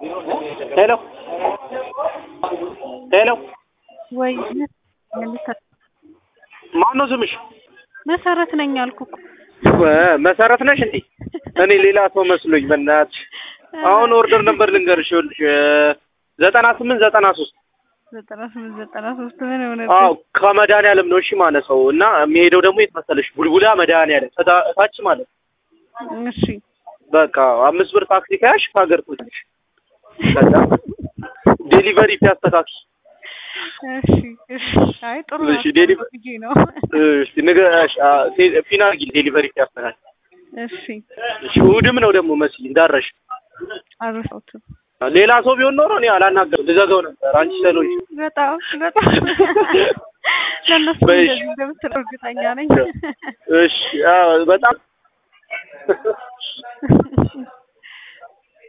ሄሎ ሄሎ ወይ ማን ነው ስምሽ? መሰረት ነኝ አልኩ እኮ። መሰረት ነሽ እንዴ? እኔ ሌላ ሰው መስሎኝ በእናትሽ። አሁን ኦርደር ነበር ልንገርሽ፣ ይኸውልሽ ዘጠና ስምንት ዘጠና ሶስት ዘጠና ስምንት ዘጠና ሶስት ምን ሆነ? አዎ ከመድኃኒዓለም ነው እሺ ማለት ነው። እና የሚሄደው ደግሞ የት መሰለሽ? ቡልቡላ መድኃኒዓለም እታ- እታች ማለት ነው። እሺ በቃ አምስት ብር ታክሲ ከያሽ ከሀገር ትወጣለሽ። ከዛ ዴሊቨሪ ቢያስተካክል እሺ እሺ። አይ ጥሩ ነው እሺ፣ ዴሊቨሪ ብዬ ነው። እሺ ንገሽ ፊና አድርጊ ዴሊቨሪ ቢያስተካክል። እሺ እሺ እሑድም ነው ደግሞ መሲ እንዳረሽ አልረሳሁትም። ሌላ ሰው ቢሆን ኖሮ እኔ አላናገርም ልዘጋው ነበር። አንቺ ስለሆንሽ በጣም በጣም ለእነሱ በይሽ። እንደዚህ እንደምትለው እርግጠኛ ነኝ። እሺ አዎ፣ በጣም